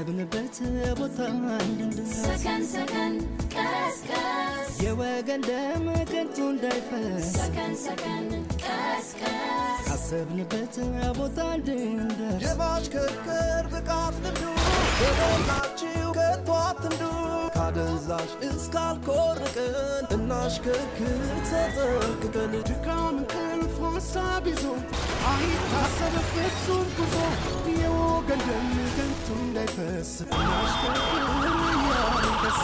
ካሰብንበት ቦታ እንድንደርስ ሰከን ሰከን ቀስቀስ የወገን ደም ከንቱ እንዳይፈስ ሰከን ሰከን ቀስቀስ ካሰብንበት ቦታ እንድንደርስ የማሽከርከር ብቃት ልምዱ በሞላችሁ ከቶ አትንዱ ካደንዛዥ እስካልኮርቅን እናሽከርክር ተጠንቅቀን ድካም እንቅልፍ ሀሳብ ይዞ አይታሰብ ፍጹም ጉዞ የወገን ደም ከንቱ እንዳይፈስ እናሽከርክር እያልን ደስ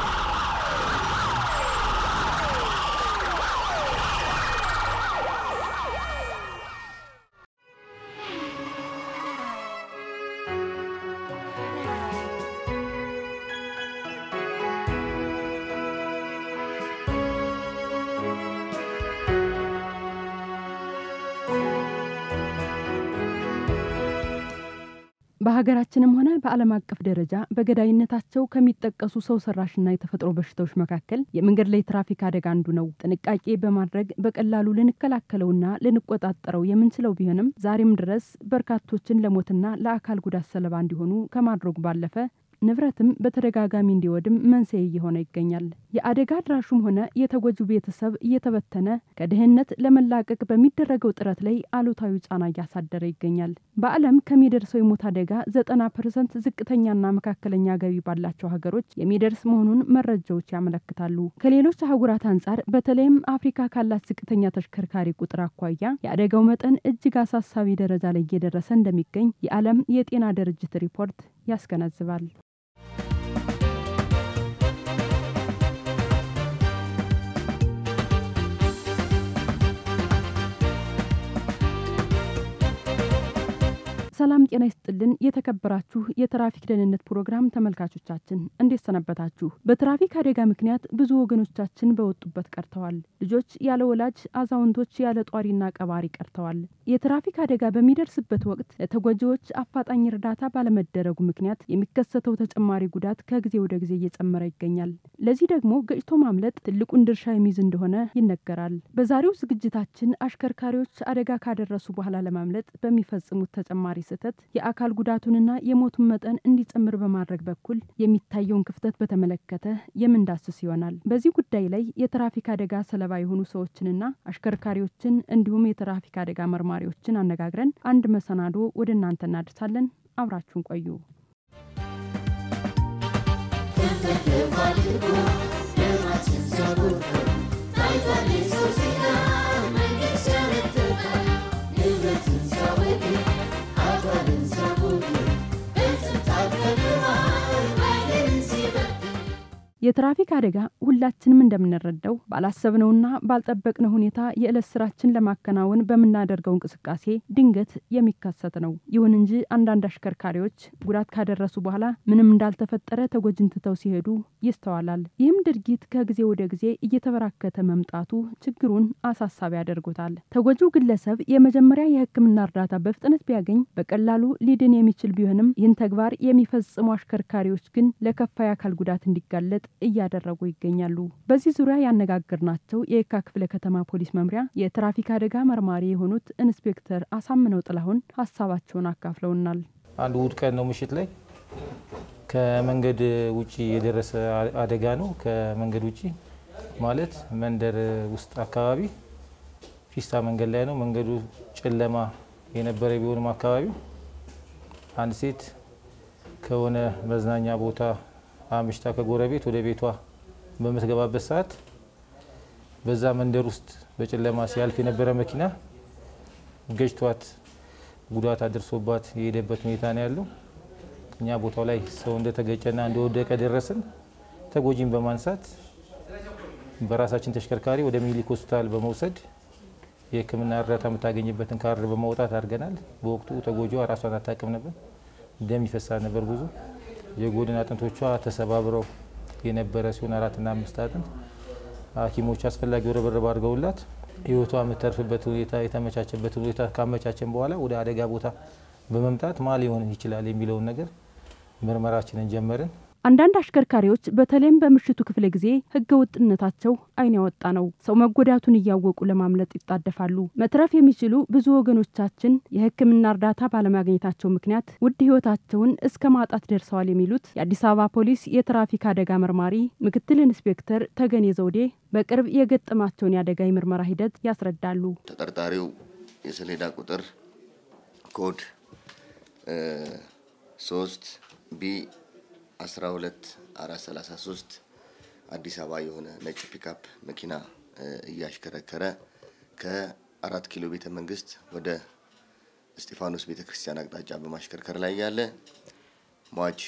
በሀገራችንም ሆነ በዓለም አቀፍ ደረጃ በገዳይነታቸው ከሚጠቀሱ ሰው ሰራሽና የተፈጥሮ በሽታዎች መካከል የመንገድ ላይ ትራፊክ አደጋ አንዱ ነው። ጥንቃቄ በማድረግ በቀላሉ ልንከላከለውና ልንቆጣጠረው የምንችለው ቢሆንም ዛሬም ድረስ በርካቶችን ለሞትና ለአካል ጉዳት ሰለባ እንዲሆኑ ከማድረጉ ባለፈ ንብረትም በተደጋጋሚ እንዲወድም መንስኤ እየሆነ ይገኛል። የአደጋ አድራሹም ሆነ የተጎጂው ቤተሰብ እየተበተነ ከድህነት ለመላቀቅ በሚደረገው ጥረት ላይ አሉታዊ ጫና እያሳደረ ይገኛል። በዓለም ከሚደርሰው የሞት አደጋ ዘጠና ፐርሰንት ዝቅተኛና መካከለኛ ገቢ ባላቸው ሀገሮች የሚደርስ መሆኑን መረጃዎች ያመለክታሉ። ከሌሎች አህጉራት አንጻር በተለይም አፍሪካ ካላት ዝቅተኛ ተሽከርካሪ ቁጥር አኳያ የአደጋው መጠን እጅግ አሳሳቢ ደረጃ ላይ እየደረሰ እንደሚገኝ የዓለም የጤና ድርጅት ሪፖርት ያስገነዝባል። ሰላም ጤና ይስጥልን። የተከበራችሁ የትራፊክ ደህንነት ፕሮግራም ተመልካቾቻችን እንዴት ሰነበታችሁ? በትራፊክ አደጋ ምክንያት ብዙ ወገኖቻችን በወጡበት ቀርተዋል። ልጆች ያለ ወላጅ፣ አዛውንቶች ያለ ጧሪና ቀባሪ ቀርተዋል። የትራፊክ አደጋ በሚደርስበት ወቅት ለተጎጂዎች አፋጣኝ እርዳታ ባለመደረጉ ምክንያት የሚከሰተው ተጨማሪ ጉዳት ከጊዜ ወደ ጊዜ እየጨመረ ይገኛል። ለዚህ ደግሞ ገጭቶ ማምለጥ ትልቁን ድርሻ የሚይዝ እንደሆነ ይነገራል። በዛሬው ዝግጅታችን አሽከርካሪዎች አደጋ ካደረሱ በኋላ ለማምለጥ በሚፈጽሙት ተጨማሪ ስህተት የአካል ጉዳቱንና የሞቱን መጠን እንዲጨምር በማድረግ በኩል የሚታየውን ክፍተት በተመለከተ የምንዳስስ ይሆናል። በዚህ ጉዳይ ላይ የትራፊክ አደጋ ሰለባ የሆኑ ሰዎችንና አሽከርካሪዎችን እንዲሁም የትራፊክ አደጋ መርማሪዎችን አነጋግረን አንድ መሰናዶ ወደ እናንተ እናደርሳለን። አብራችሁን ቆዩ። የትራፊክ አደጋ ሁላችንም እንደምንረዳው ባላሰብነውና ባልጠበቅነው ሁኔታ የዕለት ስራችን ለማከናወን በምናደርገው እንቅስቃሴ ድንገት የሚከሰት ነው። ይሁን እንጂ አንዳንድ አሽከርካሪዎች ጉዳት ካደረሱ በኋላ ምንም እንዳልተፈጠረ ተጎጂን ትተው ሲሄዱ ይስተዋላል። ይህም ድርጊት ከጊዜ ወደ ጊዜ እየተበራከተ መምጣቱ ችግሩን አሳሳቢ ያደርጉታል። ተጎጂው ግለሰብ የመጀመሪያ የሕክምና እርዳታ በፍጥነት ቢያገኝ በቀላሉ ሊድን የሚችል ቢሆንም ይህን ተግባር የሚፈጽሙ አሽከርካሪዎች ግን ለከፋ የአካል ጉዳት እንዲጋለጥ እያደረጉ ይገኛሉ። በዚህ ዙሪያ ያነጋገርናቸው የየካ ክፍለ ከተማ ፖሊስ መምሪያ የትራፊክ አደጋ መርማሪ የሆኑት ኢንስፔክተር አሳምነው ጥላሁን ሀሳባቸውን አካፍለውናል። አንድ እሁድ ቀን ነው ምሽት ላይ ከመንገድ ውጪ የደረሰ አደጋ ነው። ከመንገድ ውጪ ማለት መንደር ውስጥ አካባቢ ፒስታ መንገድ ላይ ነው። መንገዱ ጨለማ የነበረ ቢሆንም አካባቢው አንድ ሴት ከሆነ መዝናኛ ቦታ አምሽታ ከጎረቤት ወደ ቤቷ በምትገባበት ሰዓት በዛ መንደር ውስጥ በጨለማ ሲያልፍ የነበረ መኪና ገጭቷት ጉዳት አድርሶባት የሄደበት ሁኔታ ነው ያለው። እኛ ቦታው ላይ ሰው እንደተገጨና እንደወደቀ ደረስን። ተጎጂን በማንሳት በራሳችን ተሽከርካሪ ወደ ሚኒሊክ ሆስፒታል በመውሰድ የሕክምና እርዳታ የምታገኝበትን ካርድ በማውጣት አድርገናል። በወቅቱ ተጎጂዋ ራሷን አታውቅም ነበር። ደም ይፈሳል ነበር ብዙ የጎድን አጥንቶቿ ተሰባብረው የነበረ ሲሆን አራትና አምስት አጥንት ሐኪሞች አስፈላጊው ርብርብ አድርገውላት ህይወቷ የምተርፍበት ሁኔታ የተመቻቸበት ሁኔታ ካመቻቸን በኋላ ወደ አደጋ ቦታ በመምጣት ማ ሊሆን ይችላል የሚለውን ነገር ምርመራችንን ጀመርን። አንዳንድ አሽከርካሪዎች በተለይም በምሽቱ ክፍለ ጊዜ ህገ ወጥነታቸው አይን ያወጣ ነው። ሰው መጎዳቱን እያወቁ ለማምለጥ ይጣደፋሉ። መትረፍ የሚችሉ ብዙ ወገኖቻችን የሕክምና እርዳታ ባለማግኘታቸው ምክንያት ውድ ህይወታቸውን እስከ ማጣት ደርሰዋል የሚሉት የአዲስ አበባ ፖሊስ የትራፊክ አደጋ መርማሪ ምክትል ኢንስፔክተር ተገኔ ዘውዴ በቅርብ የገጠማቸውን የአደጋ የምርመራ ሂደት ያስረዳሉ። ተጠርጣሪው የሰሌዳ ቁጥር ኮድ ሶስት ቢ አስራ ሁለት አራት ሰላሳ ሶስት አዲስ አበባ የሆነ ነጭ ፒካፕ መኪና እያሽከረከረ ከአራት ኪሎ ቤተ መንግስት ወደ እስጢፋኖስ ቤተ ክርስቲያን አቅጣጫ በማሽከርከር ላይ ያለ ሟች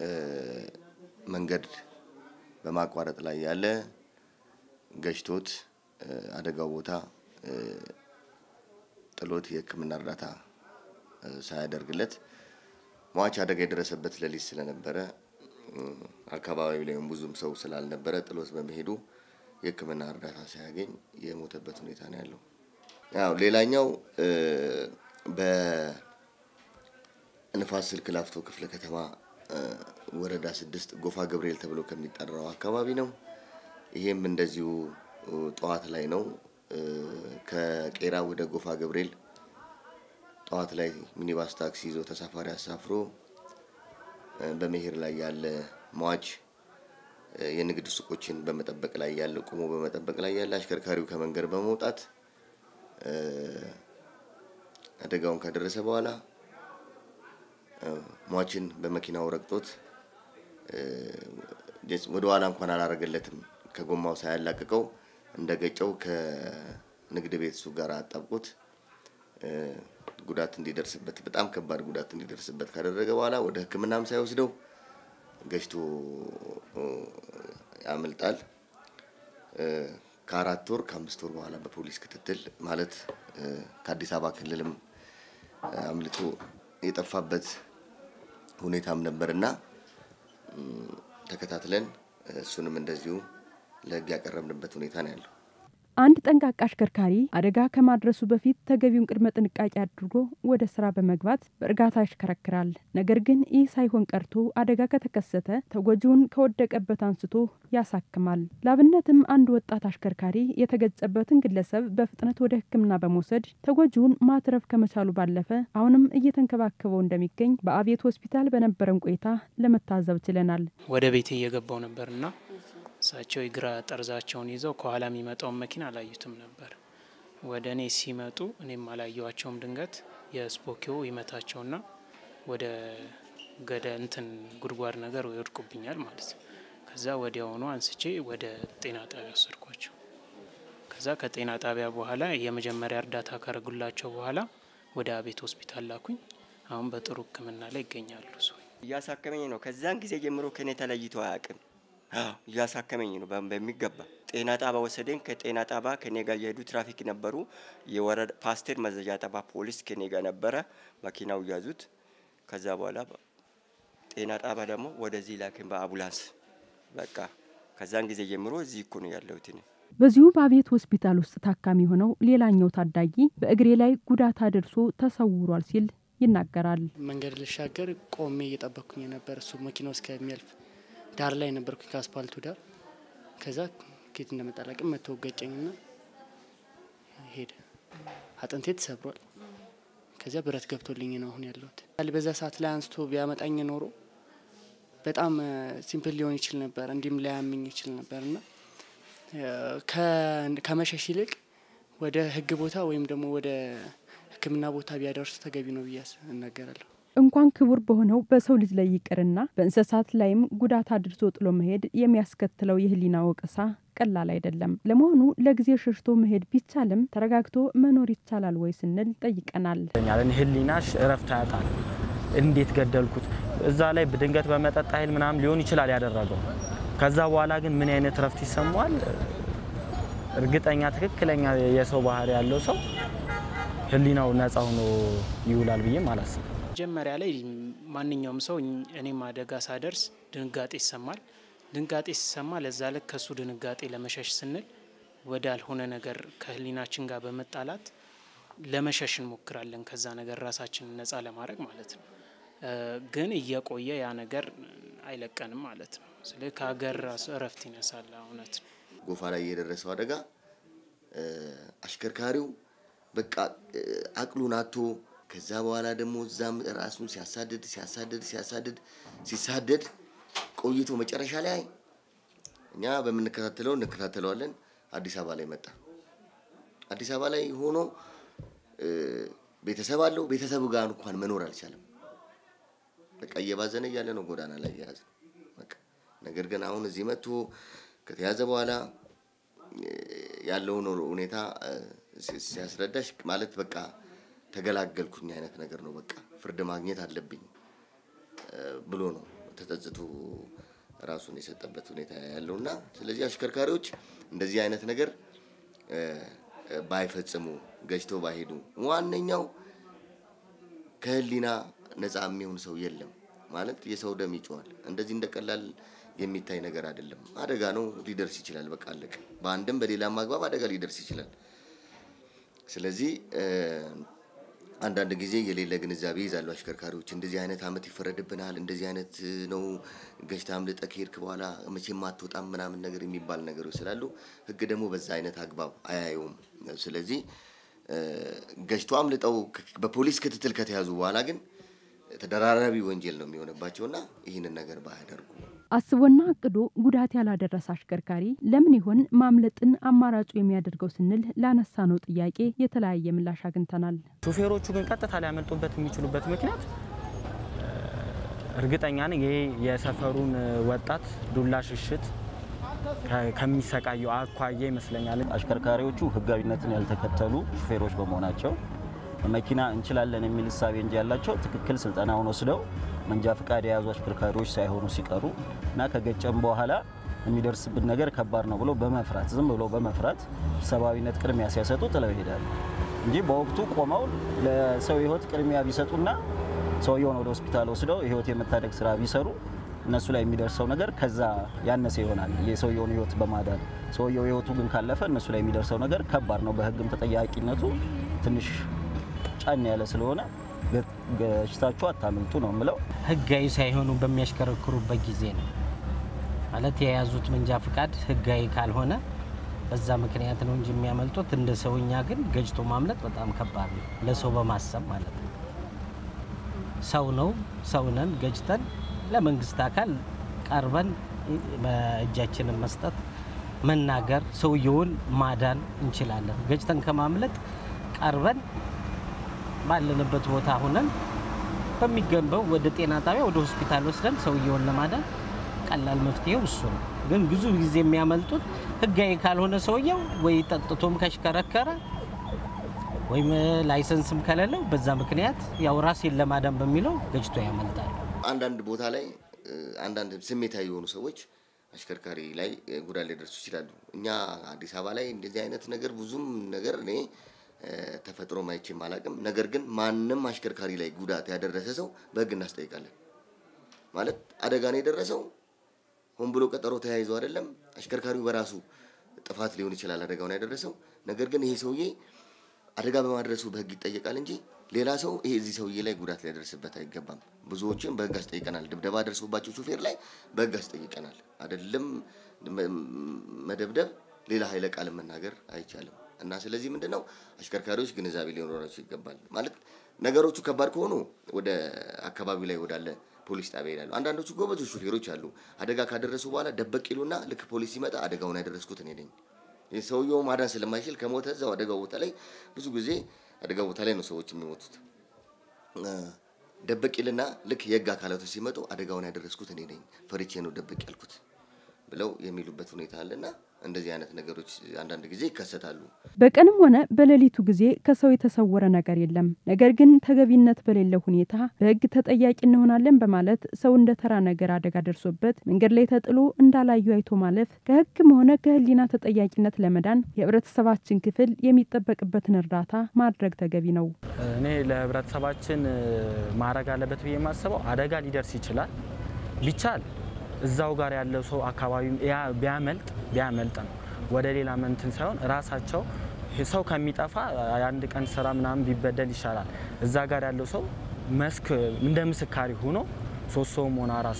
መንገድ በማቋረጥ ላይ ያለ ገጭቶት አደጋው ቦታ ጥሎት የሕክምና እርዳታ ሳያደርግለት ሟች አደጋ የደረሰበት ሌሊት ስለነበረ አካባቢው ላይም ብዙም ሰው ስላልነበረ ጥሎት በመሄዱ የሕክምና እርዳታ ሳያገኝ የሞተበት ሁኔታ ነው ያለው። ያው ሌላኛው በንፋስ ስልክ ላፍቶ ክፍለ ከተማ ወረዳ ስድስት ጎፋ ገብርኤል ተብሎ ከሚጠራው አካባቢ ነው። ይሄም እንደዚሁ ጠዋት ላይ ነው። ከቄራ ወደ ጎፋ ገብርኤል ጠዋት ላይ ሚኒባስ ታክሲ ይዞ ተሳፋሪ አሳፍሮ በመሄድ ላይ ያለ ሟች የንግድ ሱቆችን በመጠበቅ ላይ ያለ ቆሞ በመጠበቅ ላይ ያለ አሽከርካሪው ከመንገድ በመውጣት አደጋውን ካደረሰ በኋላ ሟችን በመኪናው ረግጦት ወደ ኋላ እንኳን አላረገለትም። ከጎማው ሳያላቅቀው እንደ ገጨው ከንግድ ቤት እሱ ጋር አጣብቆት ጉዳት እንዲደርስበት በጣም ከባድ ጉዳት እንዲደርስበት ካደረገ በኋላ ወደ ሕክምናም ሳይወስደው ገጭቶ ያመልጣል። ከአራት ወር ከአምስት ወር በኋላ በፖሊስ ክትትል ማለት ከአዲስ አበባ ክልልም አምልጦ የጠፋበት ሁኔታም ነበርና ተከታትለን እሱንም እንደዚሁ ለሕግ ያቀረብንበት ሁኔታ ነው ያለው። አንድ ጠንቃቃ አሽከርካሪ አደጋ ከማድረሱ በፊት ተገቢውን ቅድመ ጥንቃቄ አድርጎ ወደ ስራ በመግባት በእርጋታ ያሽከረክራል። ነገር ግን ይህ ሳይሆን ቀርቶ አደጋ ከተከሰተ ተጎጂውን ከወደቀበት አንስቶ ያሳክማል። ላብነትም አንድ ወጣት አሽከርካሪ የተገጨበትን ግለሰብ በፍጥነት ወደ ሕክምና በመውሰድ ተጎጂውን ማትረፍ ከመቻሉ ባለፈ አሁንም እየተንከባከበው እንደሚገኝ በአቤት ሆስፒታል በነበረን ቆይታ ለመታዘብ ችለናል። ወደ ቤቴ እየገባው ነበርና እሳቸው የግራ ጠርዛቸውን ይዘው ከኋላ የሚመጣውን መኪና አላዩትም ነበር። ወደ እኔ ሲመጡ እኔም አላየዋቸውም። ድንገት የስፖኪዮ ይመታቸውና ወደ ገደ እንትን ጉድጓድ ነገር ይወድቁብኛል ማለት ነው። ከዛ ወዲያውኑ አንስቼ ወደ ጤና ጣቢያ ወሰድኳቸው። ከዛ ከጤና ጣቢያ በኋላ የመጀመሪያ እርዳታ ካረጉላቸው በኋላ ወደ አቤት ሆስፒታል ላኩኝ። አሁን በጥሩ ሕክምና ላይ ይገኛሉ። ሰው እያሳከመኝ ነው። ከዛን ጊዜ ጀምሮ ከኔ ተለይቶ አያውቅም። እያሳከመኝ ነው በሚገባ ጤና ጣባ ወሰደኝ። ከጤና ጣባ ከኔ ጋር የሄዱ ትራፊክ ነበሩ። የወረዳ ፓስቴር መዘዣ ጣባ ፖሊስ ከኔ ጋር ነበረ። መኪናው ያዙት። ከዛ በኋላ ጤና ጣባ ደግሞ ወደዚህ ላክን በአቡላንስ በቃ ከዛን ጊዜ ጀምሮ እዚህ እኮ ነው ያለሁት እኔ። በዚሁ በአቤት ሆስፒታል ውስጥ ታካሚ የሆነው ሌላኛው ታዳጊ በእግሬ ላይ ጉዳት አድርሶ ተሰውሯል ሲል ይናገራል። መንገድ ልሻገር ቆሜ እየጠበቅኩኝ ነበር። እሱ መኪናው እስከሚያልፍ ዳር ላይ ነበርኩኝ ከአስፓልቱ ዳር። ከዛ ኬት እንደመጣላቅም መቶ ገጨኝና ሄደ። አጥንቴ ተሰብሯል። ከዚያ ብረት ገብቶልኝ ነው አሁን ያለሁት። በዛ ሰዓት ላይ አንስቶ ቢያመጣኝ ኖሮ በጣም ሲምፕል ሊሆን ይችል ነበር፣ እንዲህም ላያምኝ ይችል ነበር እና ከመሸሽ ይልቅ ወደ ሕግ ቦታ ወይም ደግሞ ወደ ሕክምና ቦታ ቢያደርሱ ተገቢ ነው ብዬ እናገራለሁ። እንኳን ክቡር በሆነው በሰው ልጅ ላይ ይቅርና በእንስሳት ላይም ጉዳት አድርሶ ጥሎ መሄድ የሚያስከትለው የህሊና ወቀሳ ቀላል አይደለም። ለመሆኑ ለጊዜ ሸሽቶ መሄድ ቢቻልም ተረጋግቶ መኖር ይቻላል ወይ ስንል ጠይቀናል። ህሊናሽ እረፍት ያጣል። እንዴት ገደልኩት? እዛ ላይ ድንገት በመጠጥ ኃይል ምናምን ሊሆን ይችላል ያደረገው። ከዛ በኋላ ግን ምን አይነት እረፍት ይሰማዋል? እርግጠኛ ትክክለኛ የሰው ባህሪ ያለው ሰው ህሊናው ነጻ ሆኖ ይውላል ብዬም አላስብም። መጀመሪያ ላይ ማንኛውም ሰው እኔም አደጋ ሳደርስ ድንጋጤ ይሰማል። ድንጋጤ ሲሰማ ለዛ ልክ ከሱ ድንጋጤ ለመሸሽ ስንል ወደ አልሆነ ነገር ከህሊናችን ጋር በመጣላት ለመሸሽ እንሞክራለን። ከዛ ነገር ራሳችንን ነጻ ለማድረግ ማለት ነው። ግን እየቆየ ያ ነገር አይለቀንም ማለት ነው። ስለዚህ ከሀገር ራሱ እረፍት ይነሳል። እውነት ነው። ጎፋ ላይ የደረሰው አደጋ እ፣ አሽከርካሪው በቃ እ፣ አቅሉን አቶ ከዛ በኋላ ደግሞ እዛም ራሱን ሲያሳድድ ሲያሳድድ ሲያሳድድ ሲሳደድ ቆይቶ መጨረሻ ላይ እኛ በምንከታተለው እንከታተለዋለን። አዲስ አበባ ላይ መጣ። አዲስ አበባ ላይ ሆኖ እ፣ ቤተሰብ አለው። ቤተሰቡ ጋር እንኳን መኖር አልቻለም። በቃ እየባዘነ እያለ ነው ጎዳና ላይ የያዘ በቃ ነገር ግን አሁን እዚህ መጥቶ ከተያዘ በኋላ እ፣ ያለውን ሁኔታ እ፣ ሲ- ሲያስረዳሽ ማለት በቃ ተገላገልኩኝ አይነት ነገር ነው። በቃ ፍርድ ማግኘት አለብኝ እ፣ ብሎ ነው ተጸጽቶ ራሱን የሰጠበት ሁኔታ ያለው እና ስለዚህ አሽከርካሪዎች እንደዚህ አይነት ነገር እ፣ እ፣ ባይፈጽሙ ገጭተው ባይሄዱ ዋነኛው ከህሊና ነፃ የሚሆን ሰው የለም ማለት የሰው ደም ይጮዋል። እንደዚህ እንደ ቀላል የሚታይ ነገር አይደለም። አደጋ ነው፣ ሊደርስ ይችላል። በቃ አለቀ። በአንድም በሌላም አግባብ አደጋ ሊደርስ ይችላል። ስለዚህ እ፣ አንዳንድ ጊዜ የሌለ ግንዛቤ ይዛሉ አሽከርካሪዎች። እንደዚህ አይነት አመት ይፈረድብናል፣ እንደዚህ አይነት እ፣ ነው ገጭተህ አምልጠህ ከሄድክ በኋላ መቼም አትወጣም ምናምን ነገር የሚባል ነገሮች ስላሉ ህግ ደግሞ በዛ አይነት አግባብ አያየውም። ስለዚህ እ፣ ገጭቶ አምልጠው ከ- በፖሊስ ክትትል ከተያዙ በኋላ ግን ተደራራቢ ወንጀል ነው የሚሆንባቸውና ይህንን ነገር ባያደርጉ አስቦና አቅዶ ጉዳት ያላደረሰ አሽከርካሪ ለምን ይሆን ማምለጥን አማራጩ የሚያደርገው ስንል ላነሳ ነው ጥያቄ የተለያየ ምላሽ አግኝተናል። ሹፌሮቹ ግን ቀጥታ ሊያመልጡበት የሚችሉበት ምክንያት እ፣ እርግጠኛ ነኝ ይሄ የሰፈሩን እ፣ ወጣት ዱላ ሽሽት ከ- ከሚሰቃየው አኳያ ይመስለኛል። አሽከርካሪዎቹ ህጋዊነትን ያልተከተሉ ሹፌሮች በመሆናቸው መኪና እንችላለን የሚል እሳቤ እንጂ ያላቸው ትክክል ስልጠናውን ወስደው መንጃ ፈቃድ የያዙ አሽከርካሪዎች ሳይሆኑ ሲቀሩ እና ከገጨም በኋላ የሚደርስብን ነገር ከባድ ነው ብሎ በመፍራት ዝም ብሎ በመፍራት ሰብአዊነት ቅድሚያ ሲያሰጡ ጥለው ይሄዳሉ እንጂ በወቅቱ ቆመው ለሰው ህይወት ቅድሚያ ቢሰጡና ሰውየውን ወደ ሆስፒታል ወስደው የህይወት የመታደግ ስራ ቢሰሩ እነሱ ላይ የሚደርሰው ነገር ከዛ ያነሰ ይሆናል። የሰውየውን ህይወት በማዳን ሰውየው ህይወቱ ግን ካለፈ እነሱ ላይ የሚደርሰው ነገር ከባድ ነው። በህግም ተጠያቂነቱ ትንሽ ጫን ያለ ስለሆነ ገ- ገጭታችሁ አታምልጡ ነው የምለው። ህጋዊ ሳይሆኑ በሚያሽከረክሩበት ጊዜ ነው ማለት የያዙት መንጃ ፍቃድ ህጋዊ ካልሆነ በዛ ምክንያት ነው እንጂ የሚያመልጡት። እንደ ሰውኛ ግን ገጭቶ ማምለጥ በጣም ከባድ ነው፣ ለሰው በማሰብ ማለት ነው። ሰው ነው ሰውነን ገጭተን ለመንግስት አካል ቀርበን በእጃችንን መስጠት መናገር፣ ሰውየውን ማዳን እንችላለን። ገጭተን ከማምለጥ ቀርበን ባለንበት ቦታ ሁነን በሚገንበው ወደ ጤና ጣቢያ ወደ ሆስፒታል ወስደን ሰውየውን ለማዳን ቀላል መፍትሄው እሱ ነው። ግን ብዙ ጊዜ የሚያመልጡት ህጋዊ ካልሆነ ሰውየው ወይ ጠጥቶም ከሽከረከረ ወይም ላይሰንስም ከሌለው በዛ ምክንያት ያው ራሴን ለማዳን በሚለው ገጭቶ ያመልጣል። አንዳንድ ቦታ ላይ እ፣ አንዳንድ ስሜታዊ የሆኑ ሰዎች አሽከርካሪ ላይ እ፣ ጉዳት ሊደርሱ ይችላሉ። እኛ አዲስ አበባ ላይ እንደዚህ አይነት ነገር ብዙም ነገር እኔ እ፣ ተፈጥሮ ማይቼም አላቅም። ነገር ግን ማንም አሽከርካሪ ላይ ጉዳት ያደረሰ ሰው በህግ እናስጠይቃለን። ማለት አደጋ ነው የደረሰው ሆን ብሎ ቀጠሮ ተያይዞ አይደለም። አሽከርካሪው በራሱ ጥፋት ሊሆን ይችላል አደጋውን ያደረሰው። ነገር ግን ይሄ ሰውዬ አደጋ በማድረሱ በህግ ይጠየቃል እንጂ ሌላ ሰው ይሄ እዚህ ሰውዬ ላይ ጉዳት ሊያደርስበት አይገባም። ብዙዎችን በህግ አስጠይቀናል። ድብደባ ደርሶባቸው ሹፌር ላይ በህግ አስጠይቀናል። አይደለም መ- መደብደብ፣ ሌላ ኃይለ ቃል መናገር አይቻልም። እና ስለዚህ ምንድን ነው አሽከርካሪዎች ግንዛቤ ሊኖራቸው ይገባል። ማለት ነገሮቹ ከባድ ከሆኑ ወደ አካባቢው ላይ ወዳለ ፖሊስ ጣቢያ ይሄዳሉ። አንዳንዶቹ ጎበዞች ሹፌሮች አሉ። አደጋ ካደረሱ በኋላ ደበቅ ይሉና ልክ ፖሊስ ሲመጣ አደጋውን ያደረስኩት እኔ ነኝ ሰውየው ማዳን ስለማይችል ከሞተ እዛው አደጋው ቦታ ላይ ብዙ ጊዜ አደጋ ቦታ ላይ ነው ሰዎች የሚሞቱት። እ፣ ደበቅ ይልና ልክ የህግ አካላቶች ሲመጡ አደጋውን ያደረስኩት እኔ ነኝ ፈርቼ ነው ደበቅ ያልኩት ብለው የሚሉበት ሁኔታ አለና እንደዚህ አይነት ነገሮች አንዳንድ ጊዜ ይከሰታሉ። በቀንም ሆነ በሌሊቱ ጊዜ ከሰው የተሰወረ ነገር የለም። ነገር ግን ተገቢነት በሌለው ሁኔታ በህግ ተጠያቂ እንሆናለን በማለት ሰው እንደ ተራ ነገር አደጋ ደርሶበት መንገድ ላይ ተጥሎ እንዳላዩ አይቶ ማለፍ ከህግም ሆነ ከህሊና ተጠያቂነት ለመዳን የህብረተሰባችን ክፍል የሚጠበቅበትን እርዳታ ማድረግ ተገቢ ነው። እኔ ለህብረተሰባችን እ፣ ማድረግ አለበት ብዬ የማስበው አደጋ ሊደርስ ይችላል። ቢቻል እዛው ጋር ያለው ሰው አካባቢ ያ- ቢያመልጥ ቢያመልጥ ነው ወደ ሌላ መንትን ሳይሆን ራሳቸው ሰው ከሚጠፋ የአንድ ቀን ስራ ምናምን ቢበደል ይሻላል። እዛ ጋር ያለው ሰው መስክ እንደ ምስካሪ ሆኖ ሶስት ሰውም ሆነ አራት ሰው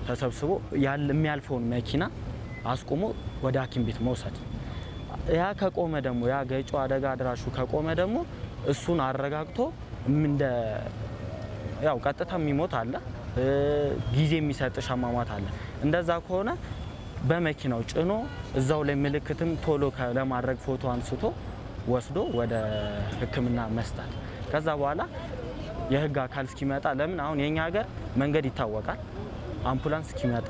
ተሰብስቦ ያለ የሚያልፈውን መኪና አስቁሞ ወደ ሐኪም ቤት መውሰድ። ያ ከቆመ ደግሞ ያ ገጪው አደጋ አድራሹ ከቆመ ደግሞ እሱን አረጋግቶ እንደ ያው ቀጥታ የሚሞት አለ፣ ጊዜ የሚሰጥሽ አሟሟት አለ። እንደዛ ከሆነ በመኪናው ጭኖ እዛው ላይ ምልክትም ቶሎ ለማድረግ ፎቶ አንስቶ ወስዶ ወደ ሕክምና መስጠት። ከዛ በኋላ የህግ አካል እስኪመጣ ለምን አሁን የኛ ሀገር መንገድ ይታወቃል። አምቡላንስ እስኪመጣ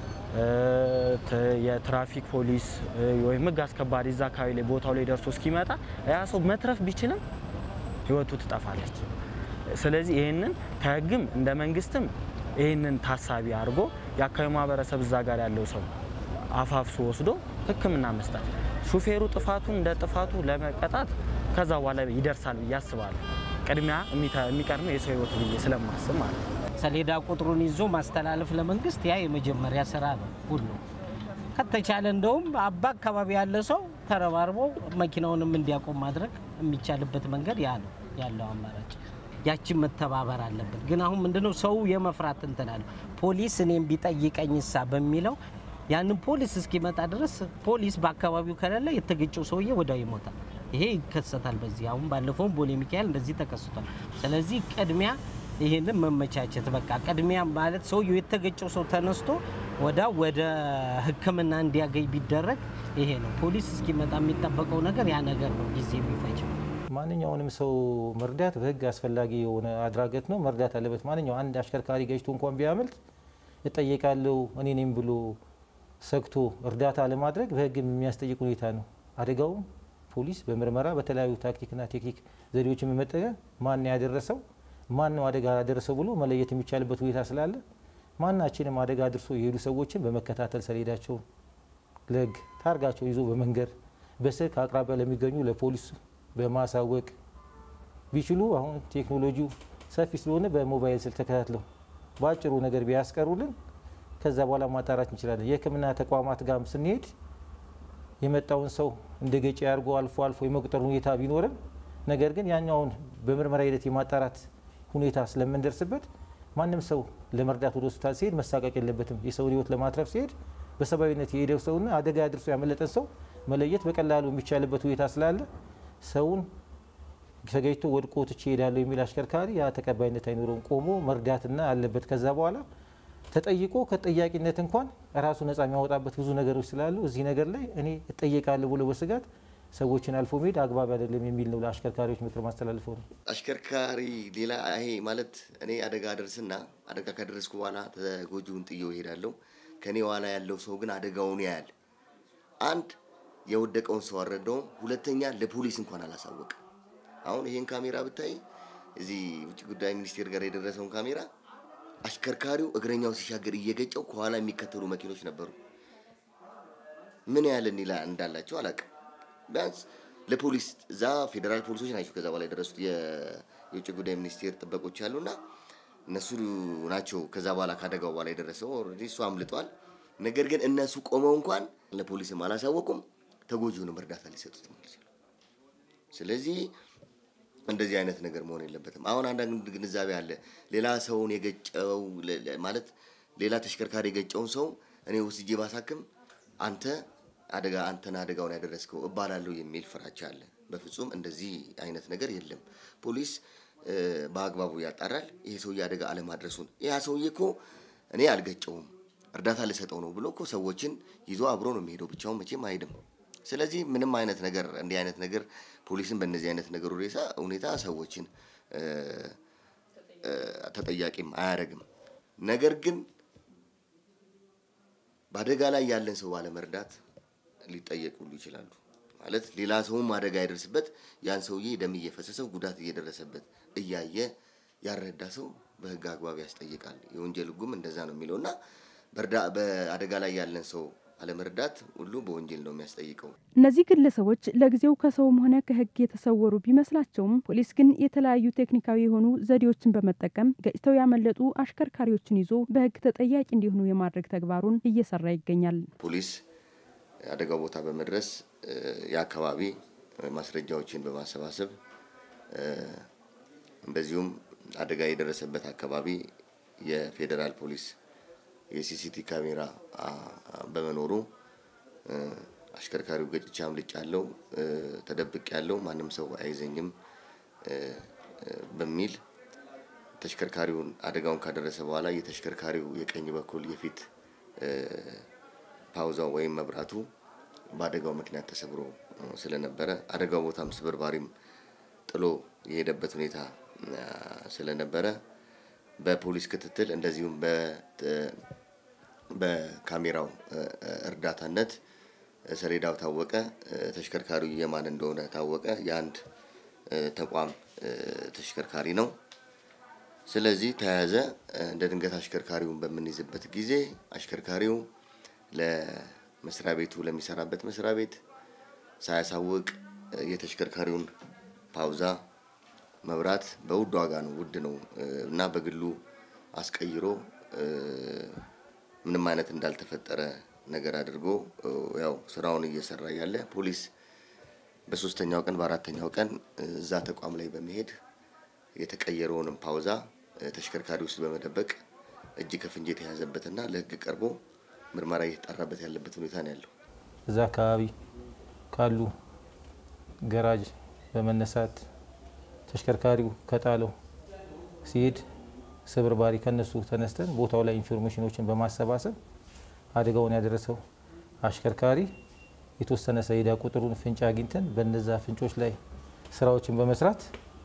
የትራፊክ ፖሊስ ወይም ህግ አስከባሪ እዛ አካባቢ ላይ ቦታው ላይ ደርሶ እስኪመጣ ያ ሰው መትረፍ ቢችልም ህይወቱ ትጠፋለች። ስለዚህ ይህንን ከህግም እንደ መንግስትም ይህንን ታሳቢ አድርጎ የአካባቢ ማህበረሰብ እዛ ጋር ያለው ሰው አፋፍሶ ወስዶ ህክምና መስጠት፣ ሹፌሩ ጥፋቱን እንደ ጥፋቱ ለመቀጣት ከዛ በኋላ ይደርሳል ብዬ አስባለሁ። ቅድሚያ የሚቀድመው የሰው ህይወት ብዬ ስለማስብ ማለት ነው። ሰሌዳ ቁጥሩን ይዞ ማስተላለፍ ለመንግስት ያ የመጀመሪያ ስራ ነው። ሁሉ ከተቻለ እንደውም አባ አካባቢ ያለ ሰው ተረባርቦ መኪናውንም እንዲያቆም ማድረግ የሚቻልበት መንገድ ያ ነው ያለው አማራጭ። ያችን መተባበር አለብን። ግን አሁን ምንድነው ሰው የመፍራት እንትን አለ። ፖሊስ እኔም ቢጠይቀኝ ሳ በሚለው ያንን ፖሊስ እስኪመጣ ድረስ ፖሊስ በአካባቢው ከሌለ የተገጨው ሰውዬ ወዲያው ይሞታል። ይሄ ይከሰታል። በዚህ አሁን ባለፈውም ቦሌ ሚካኤል እንደዚህ ተከስቷል። ስለዚህ ቅድሚያ ይህንን መመቻቸት በቃ ቅድሚያ ማለት ሰውየው የተገጨው ሰው ተነስቶ ወዳ ወደ ሕክምና እንዲያገኝ ቢደረግ ይሄ ነው። ፖሊስ እስኪመጣ የሚጠበቀው ነገር ያ ነገር ነው ጊዜ የሚፈጀው። ማንኛውንም ሰው መርዳት በህግ አስፈላጊ የሆነ አድራጎት ነው። መርዳት አለበት። ማንኛው አንድ አሽከርካሪ ገጭቶ እንኳን ቢያመልጥ እጠየቃለሁ እኔ ነኝ ብሎ ሰግቶ እርዳታ ለማድረግ በህግ የሚያስጠይቅ ሁኔታ ነው። አደጋውም ፖሊስ በምርመራ በተለያዩ ታክቲክና ቴክኒክ ዘዴዎችን በመጠቀም ማን ያደረሰው ማን ነው አደጋ ያደረሰው ብሎ መለየት የሚቻልበት ሁኔታ ስላለ ማናችንም አደጋ አድርሶ የሄዱ ሰዎችን በመከታተል ሰሌዳቸውን ለህግ ታርጋቸው ይዞ በመንገር በስልክ አቅራቢያ ለሚገኙ ለፖሊስ በማሳወቅ ቢችሉ አሁን ቴክኖሎጂው ሰፊ ስለሆነ በሞባይል ስልክ ተከታትለው በአጭሩ ነገር ቢያስቀሩልን ከዛ በኋላ ማጣራት እንችላለን። የህክምና ተቋማት ጋርም ስንሄድ የመጣውን ሰው እንደ ገጪ አድርጎ አልፎ አልፎ የመቁጠር ሁኔታ ቢኖርም ነገር ግን ያኛውን በምርመራ ሂደት የማጣራት ሁኔታ ስለምንደርስበት ማንም ሰው ለመርዳት ወደ ሆስፒታል ሲሄድ መሳቀቅ የለበትም። የሰውን ህይወት ለማትረፍ ሲሄድ በሰብአዊነት የሄደው ሰውና አደጋ አድርሶ ያመለጠን ሰው መለየት በቀላሉ የሚቻልበት ሁኔታ ስላለ ሰውን ተገኝቶ ወድቆ ትቼ እሄዳለሁ የሚል አሽከርካሪ ያ ተቀባይነት አይኖረውም። ቆሞ መርዳትና አለበት። ከዛ በኋላ ተጠይቆ ከተጠያቂነት እንኳን ራሱ ነጻ የሚያወጣበት ብዙ ነገሮች ስላሉ እዚህ ነገር ላይ እኔ እጠየቃለሁ ብሎ በስጋት ሰዎችን አልፎ መሄድ አግባብ አይደለም የሚል ነው ለአሽከርካሪዎች ምክር ማስተላልፈው ነው። አሽከርካሪ ሌላ ይሄ ማለት እኔ አደጋ ደርስና አደጋ ከደረስኩ በኋላ ተጎጂውን ጥዬው እሄዳለሁ። ከኔ ኋላ ያለው ሰው ግን አደጋውን ያያል። አንድ የወደቀውን ሰው አልረዳውም፣ ሁለተኛ ለፖሊስ እንኳን አላሳወቅም። አሁን ይሄን ካሜራ ብታይ እዚህ ውጭ ጉዳይ ሚኒስቴር ጋር የደረሰውን ካሜራ አሽከርካሪው እግረኛው ሲሻገር እየገጨው ከኋላ የሚከተሉ መኪኖች ነበሩ። ምን ያህል እኔ ላይ እንዳላቸው አላውቅም። ቢያንስ ለፖሊስ እዛ ፌዴራል ፖሊሶች ናቸው ከዛ በኋላ የደረሱት የውጭ ጉዳይ ሚኒስቴር ጥበቆች ያሉና እነሱ ናቸው ከዛ በኋላ ካደጋው በኋላ የደረሰው። ኦልሬዲ እሱ አምልጧል። ነገር ግን እነሱ ቆመው እንኳን ለፖሊስም አላሳወቁም፣ ተጎጂውንም እርዳታ ሊሰጡት ማለት ነው። ስለዚህ እንደዚህ አይነት ነገር መሆን የለበትም። አሁን አንዳንድ ግንዛቤ አለ። ሌላ ሰውን የገጨው ማለት ሌላ ተሽከርካሪ የገጨውን ሰው እኔ ወስጄ ባሳክም አንተ አደጋ አንተን አደጋውን ያደረስከው እባላለሁ የሚል ፍራቻ አለ። በፍጹም እንደዚህ አይነት ነገር የለም። ፖሊስ በአግባቡ ያጣራል። ይሄ ሰውዬ አደጋ አለማድረሱን ያ ሰውዬ እኮ እኔ አልገጨውም እርዳታ ልሰጠው ነው ብሎ እኮ ሰዎችን ይዞ አብሮ ነው የሚሄደው። ብቻውን መቼም አይሄድም። ስለዚህ ምንም አይነት ነገር እንዲህ አይነት ነገር ፖሊስን በእነዚህ አይነት ነገር ሁኔታ ሰዎችን ተጠያቂም አያደርግም። ነገር ግን በአደጋ ላይ ያለን ሰው ባለመርዳት ሊጠየቅ ሁሉ ይችላሉ። ማለት ሌላ ሰውም አደጋ ያደርስበት ያን ሰውዬ ደም እየፈሰሰው ጉዳት እየደረሰበት እያየ ያልረዳ ሰው በሕግ አግባብ ያስጠይቃል። የወንጀል ሕጉም እንደዛ ነው የሚለው እና በአደጋ ላይ ያለን ሰው አለመርዳት ሁሉ በወንጀል ነው የሚያስጠይቀው። እነዚህ ግለሰቦች ለጊዜው ከሰውም ሆነ ከህግ የተሰወሩ ቢመስላቸውም ፖሊስ ግን የተለያዩ ቴክኒካዊ የሆኑ ዘዴዎችን በመጠቀም ገጭተው ያመለጡ አሽከርካሪዎችን ይዞ በህግ ተጠያቂ እንዲሆኑ የማድረግ ተግባሩን እየሰራ ይገኛል። ፖሊስ አደጋው ቦታ በመድረስ የአካባቢ ማስረጃዎችን በማሰባሰብ እንደዚሁም አደጋ የደረሰበት አካባቢ የፌዴራል ፖሊስ የሲሲቲ ካሜራ በመኖሩ አሽከርካሪው ገጭቼ አምልጫለሁ፣ ተደብቅ ያለው ማንም ሰው አይዘኝም በሚል ተሽከርካሪውን አደጋውን ካደረሰ በኋላ የተሽከርካሪው የቀኝ በኩል የፊት ፓውዛው ወይም መብራቱ በአደጋው ምክንያት ተሰብሮ ስለነበረ አደጋው ቦታም ስብርባሪም ጥሎ የሄደበት ሁኔታ ስለነበረ በፖሊስ ክትትል እንደዚሁም በካሜራው እርዳታነት ሰሌዳው ታወቀ፣ ተሽከርካሪው የማን እንደሆነ ታወቀ። የአንድ ተቋም ተሽከርካሪ ነው። ስለዚህ ተያዘ። እንደ ድንገት አሽከርካሪውን በምንይዝበት ጊዜ አሽከርካሪው ለመስሪያ ቤቱ ለሚሰራበት መስሪያ ቤት ሳያሳውቅ የተሽከርካሪውን ፓውዛ መብራት በውድ ዋጋ ነው፣ ውድ ነው እና በግሉ አስቀይሮ ምንም አይነት እንዳልተፈጠረ ነገር አድርጎ ያው ስራውን እየሰራ ያለ ፖሊስ በሶስተኛው ቀን በአራተኛው ቀን እዛ ተቋም ላይ በመሄድ የተቀየረውንም ፓውዛ ተሽከርካሪ ውስጥ በመደበቅ እጅ ከፍንጅ የተያዘበትና ለሕግ ቀርቦ ምርመራ እየተጣራበት ያለበት ሁኔታ ነው ያለው። እዛ አካባቢ ካሉ ገራጅ በመነሳት ተሽከርካሪው ከጣለው ሲሄድ ስብርባሪ ከነሱ ተነስተን ቦታው ላይ ኢንፎርሜሽኖችን በማሰባሰብ አደጋውን ያደረሰው አሽከርካሪ የተወሰነ ሰሌዳ ቁጥሩን ፍንጭ አግኝተን በነዛ ፍንጮች ላይ ስራዎችን በመስራት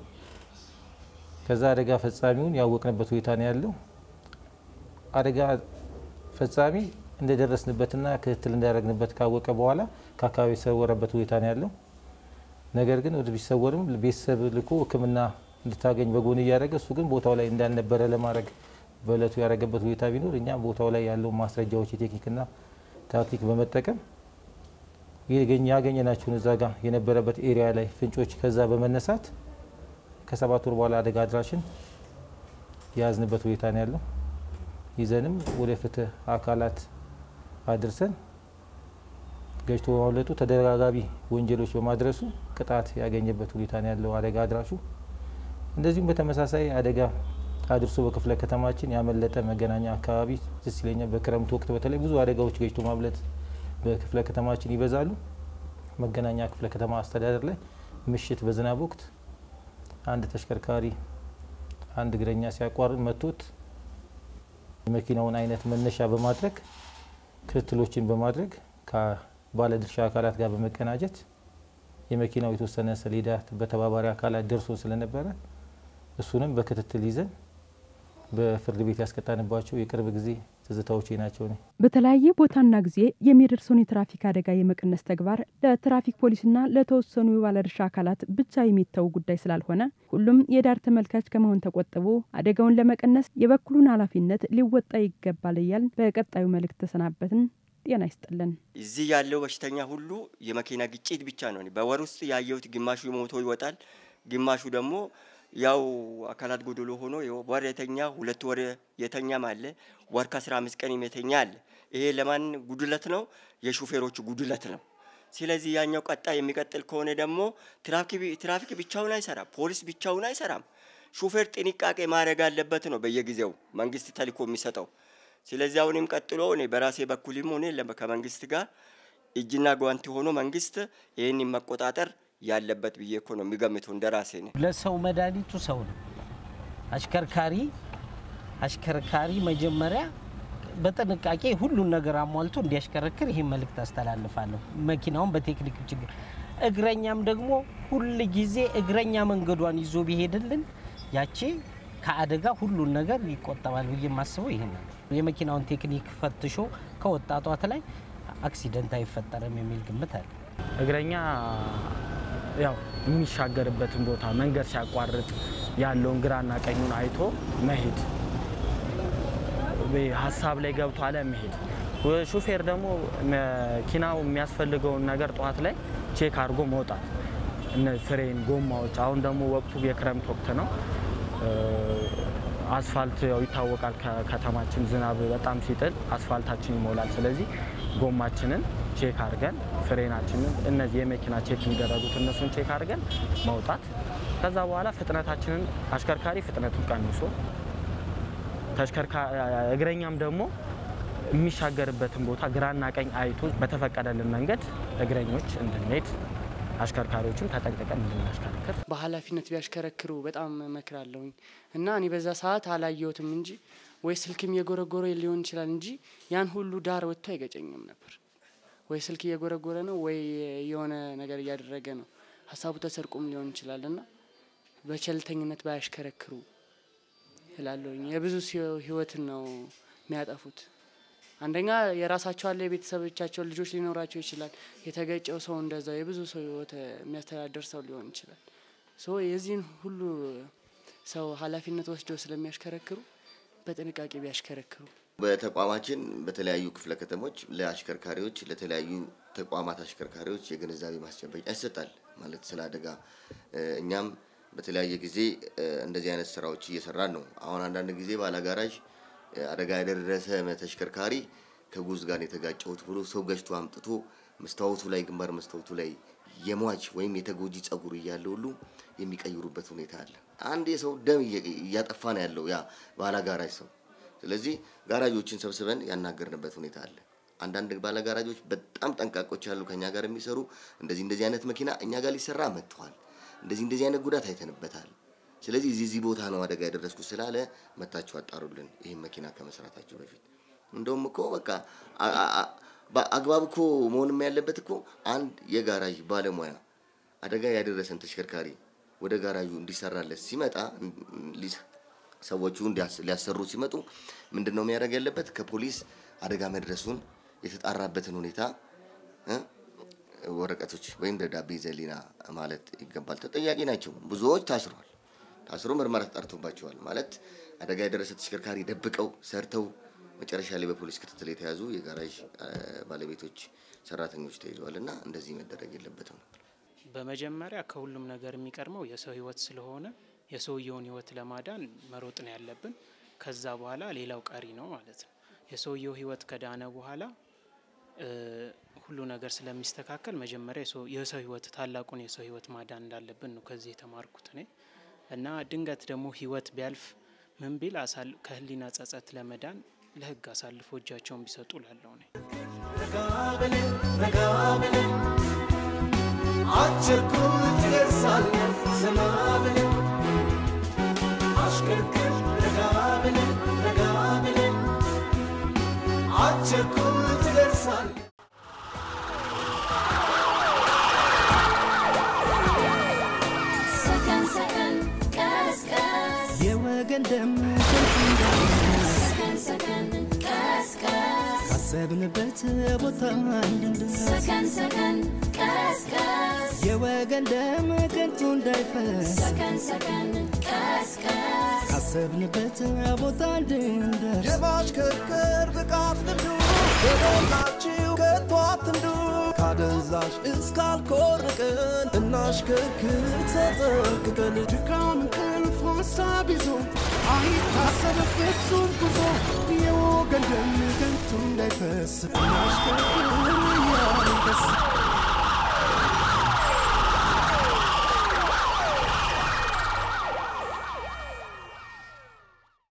ከዛ አደጋ ፈጻሚውን ያወቅንበት ሁኔታ ነው ያለው። አደጋ ፈጻሚ እንደደረስንበትና ክትትል እንዳደረግንበት ካወቀ በኋላ ከአካባቢ የተሰወረበት ሁኔታ ነው ያለው። ነገር ግን ወደ ቢሰወርም ቤተሰብ ልኮ ሕክምና እንድታገኝ በጎን እያደረገ እሱ ግን ቦታው ላይ እንዳልነበረ ለማድረግ በእለቱ ያደረገበት ሁኔታ ቢኖር እኛ ቦታው ላይ ያለው ማስረጃዎች የቴክኒክና ታክቲክ በመጠቀም ያገኘናቸውን እዛ ጋር የነበረበት ኤሪያ ላይ ፍንጮች ከዛ በመነሳት ከሰባት ወር በኋላ አደጋ አድራሽን የያዝንበት ሁኔታ ነው ያለው። ይዘንም ወደ ፍትህ አካላት አድርሰን ገጭቶ በማምለጡ ተደጋጋሚ ወንጀሎች በማድረሱ ቅጣት ያገኘበት ሁኔታ ነው ያለው አደጋ አድራሹ። እንደዚሁም በተመሳሳይ አደጋ አድርሶ በክፍለ ከተማችን ያመለጠ መገናኛ አካባቢ ደስ ይለኛል። በክረምት ወቅት በተለይ ብዙ አደጋዎች ገጭቶ ማምለጥ በክፍለ ከተማችን ይበዛሉ። መገናኛ ክፍለ ከተማ አስተዳደር ላይ ምሽት በዝናብ ወቅት አንድ ተሽከርካሪ አንድ እግረኛ ሲያቋርጥ መቶት የመኪናውን አይነት መነሻ በማድረግ ክትትሎችን በማድረግ ከባለድርሻ አካላት ጋር በመቀናጀት የመኪናው የተወሰነ ሰሌዳ በተባባሪ አካላት ደርሶ ስለነበረ እሱንም በክትትል ይዘን በፍርድ ቤት ያስቀጣንባቸው የቅርብ ጊዜ ትዝታዎቼ ናቸው። ነ በተለያየ ቦታና ጊዜ የሚደርሰውን የትራፊክ አደጋ የመቀነስ ተግባር ለትራፊክ ፖሊስና ለተወሰኑ የባለድርሻ አካላት ብቻ የሚተው ጉዳይ ስላልሆነ ሁሉም የዳር ተመልካች ከመሆን ተቆጥቦ አደጋውን ለመቀነስ የበኩሉን ኃላፊነት ሊወጣ ይገባል እያል በቀጣዩ መልእክት ተሰናበትን። ጤና ይስጥልን። እዚህ ያለው በሽተኛ ሁሉ የመኪና ግጭት ብቻ ነው። በወር ውስጥ ያየሁት ግማሹ ሞቶ ይወጣል፣ ግማሹ ደግሞ ያው አካላት ጎደሎ ሆኖ ወር የተኛ ሁለት ወር የተኛም አለ። ወር ከአስራ አምስት ቀን የተኛ አለ። ይሄ ለማን ጉድለት ነው? የሹፌሮቹ ጉድለት ነው። ስለዚህ ያኛው ቀጣይ የሚቀጥል ከሆነ ደግሞ ትራፊክ ብቻውን አይሰራም፣ ፖሊስ ብቻውን አይሰራም። ሹፌር ጥንቃቄ ማድረግ አለበት ነው በየጊዜው መንግስት ተልእኮ የሚሰጠው። ስለዚህ አሁንም ቀጥሎ እኔ በራሴ በኩልም ሆነ ከመንግስት ጋር እጅና ጓንቲ ሆኖ መንግስት ይህንን መቆጣጠር ያለበት ብዬ እኮ ነው የሚገምተው እንደ ራሴ ነው። ለሰው መድኃኒቱ ሰው ነው። አሽከርካሪ አሽከርካሪ መጀመሪያ በጥንቃቄ ሁሉን ነገር አሟልቶ እንዲያሽከረክር ይህን መልእክት አስተላልፋለሁ። መኪናውን በቴክኒክ ችግር እግረኛም ደግሞ ሁል ጊዜ እግረኛ መንገዷን ይዞ ቢሄድልን ያቺ ከአደጋ ሁሉን ነገር ይቆጠባል ብዬ የማስበው ይህን ነው። የመኪናውን ቴክኒክ ፈትሾ ከወጣጧት ላይ አክሲደንት አይፈጠርም የሚል ግምት አለ። እግረኛ ያው የሚሻገርበትን ቦታ መንገድ ሲያቋርጥ ያለውን ግራና ቀኙን አይቶ መሄድ፣ ሀሳብ ላይ ገብቶ አለ መሄድ። ሹፌር ደግሞ መኪናው የሚያስፈልገውን ነገር ጠዋት ላይ ቼክ አድርጎ መውጣት፣ እነ ፍሬን፣ ጎማዎች። አሁን ደግሞ ወቅቱ የክረምት ወቅት ነው። አስፋልት ያው ይታወቃል። ከከተማችን ዝናብ በጣም ሲጥል አስፋልታችን ይሞላል። ስለዚህ ጎማችንን ቼክ አድርገን ፍሬናችንን፣ እነዚህ የመኪና ቼክ የሚደረጉት እነሱን ቼክ አድርገን መውጣት። ከዛ በኋላ ፍጥነታችንን አሽከርካሪ ፍጥነቱን ቀንሶ እግረኛም ደግሞ የሚሻገርበትን ቦታ ግራና ቀኝ አይቶ በተፈቀደልን መንገድ እግረኞች እንድንሄድ አሽከርካሪዎችም ተጠንቅቀን እንድናሽከርክር በኃላፊነት ቢያሽከረክሩ በጣም እመክራለሁኝ እና እኔ በዛ ሰዓት አላየሁትም እንጂ ወይ ስልክም እየጎረጎረ ሊሆን ይችላል እንጂ ያን ሁሉ ዳር ወጥቶ አይገጨኝም ነበር። ወይ ስልክ እየጎረጎረ ነው ወይ የሆነ ነገር እያደረገ ነው። ሀሳቡ ተሰርቆም ሊሆን ይችላል እና በቸልተኝነት ባያሽከረክሩ እላለሁኝ። የብዙ ሰው ህይወትን ነው የሚያጠፉት። አንደኛ የራሳቸው አለ የቤተሰቦቻቸው ልጆች ሊኖራቸው ይችላል። የተገጨው ሰው እንደዛው የብዙ ሰው ህይወት የሚያስተዳድር ሰው ሊሆን ይችላል። ሶ የዚህን ሁሉ ሰው ኃላፊነት ወስደው ስለሚያሽከረክሩ በጥንቃቄ ቢያሽከረክሩ በተቋማችን በተለያዩ ክፍለ ከተሞች ለአሽከርካሪዎች ለተለያዩ ተቋማት አሽከርካሪዎች የግንዛቤ ማስጨበጫ ይሰጣል። ማለት ስለ አደጋ እኛም በተለያየ ጊዜ እንደዚህ አይነት ስራዎች እየሰራን ነው። አሁን አንዳንድ ጊዜ ባለጋራዥ አደጋ ያደረሰ ተሽከርካሪ ከጉዝ ጋር የተጋጨሁት ብሎ ሰው ገጭቶ አምጥቶ መስታወቱ ላይ ግንባር መስታወቱ ላይ የሟች ወይም የተጎጂ ጸጉር እያለ ሁሉ የሚቀይሩበት ሁኔታ አለ። አንድ የሰው ደም እያጠፋ ነው ያለው ያ ባለጋራዥ ሰው። ስለዚህ ጋራጆችን ሰብስበን ያናገርንበት ሁኔታ አለ። አንዳንድ ባለጋራጆች በጣም ጠንቃቆች ያሉ ከኛ ጋር የሚሰሩ እንደዚህ እንደዚህ አይነት መኪና እኛ ጋር ሊሰራ መጥቷል፣ እንደዚህ እንደዚህ አይነት ጉዳት አይተንበታል። ስለዚህ እዚህ እዚህ ቦታ ነው አደጋ ያደረስኩት ስላለ መታችሁ አጣሩልን፣ ይህን መኪና ከመስራታችሁ በፊት። እንደውም እኮ በቃ አግባብ እኮ መሆንም ያለበት እኮ አንድ የጋራዥ ባለሙያ አደጋ ያደረሰን ተሽከርካሪ ወደ ጋራዡ እንዲሰራለት ሲመጣ ሰዎቹ ሊያሰሩ ሲመጡ ምንድን ነው የሚያደርግ ያለበት? ከፖሊስ አደጋ መድረሱን የተጣራበትን ሁኔታ ወረቀቶች ወይም ደብዳቤ ዘሊና ማለት ይገባል። ተጠያቂ ናቸው። ብዙዎች ታስረዋል። ታስሮ ምርመራ ተጣርቶባቸዋል። ማለት አደጋ የደረሰ ተሽከርካሪ ደብቀው ሰርተው መጨረሻ ላይ በፖሊስ ክትትል የተያዙ የጋራዥ ባለቤቶች፣ ሰራተኞች ተይዘዋል እና እንደዚህ መደረግ የለበትም። በመጀመሪያ ከሁሉም ነገር የሚቀድመው የሰው ህይወት ስለሆነ የሰውየውን ህይወት ለማዳን መሮጥ ነው ያለብን። ከዛ በኋላ ሌላው ቀሪ ነው ማለት ነው። የሰውየው ህይወት ከዳነ በኋላ ሁሉ ነገር ስለሚስተካከል መጀመሪያ የሰው ህይወት ታላቁን የሰው ህይወት ማዳን እንዳለብን ነው ከዚህ የተማርኩት እኔ እና ድንገት ደግሞ ህይወት ቢያልፍ ምን ቢል ከህሊና ጸጸት ለመዳን ለህግ አሳልፎ እጃቸውን ቢሰጡ ላለው ነ አቸኩል ትደርሳለህ ዘና ብለህ አሽከርክር ረጋ ብለህ ረጋ ብለህ አቸኩል ትደርሳለህ ሰከን ሰከን ቀስ ቀስ የወገን ደም ከንቱ እንዳይፈስ ሰከን ሰከን ቀስ ቀስ ካሰብንበት ቦታ እንድንደርስ ሰከን ሰከን ቀስ ቀስ የወገን ደም ከንቱ እንዳይፈስ ሰከን ሰከን ቀስ ቀስ ካሰብንበት ቦታ እንድንደርስ የማሽከርከር ብቃት ልምዱ በሞላችሁ ከቶ አትንዱ ካደንዛዥ እስካልኮርቅን እናሽከርክር ተጠንቅቀን ድካም እንቅልፍ ሀሳብ ይዞ አይታሰብ ፍጹም ጉዞ የወገን ደም ከንቱ እንዳይፈስ እናሽከርክር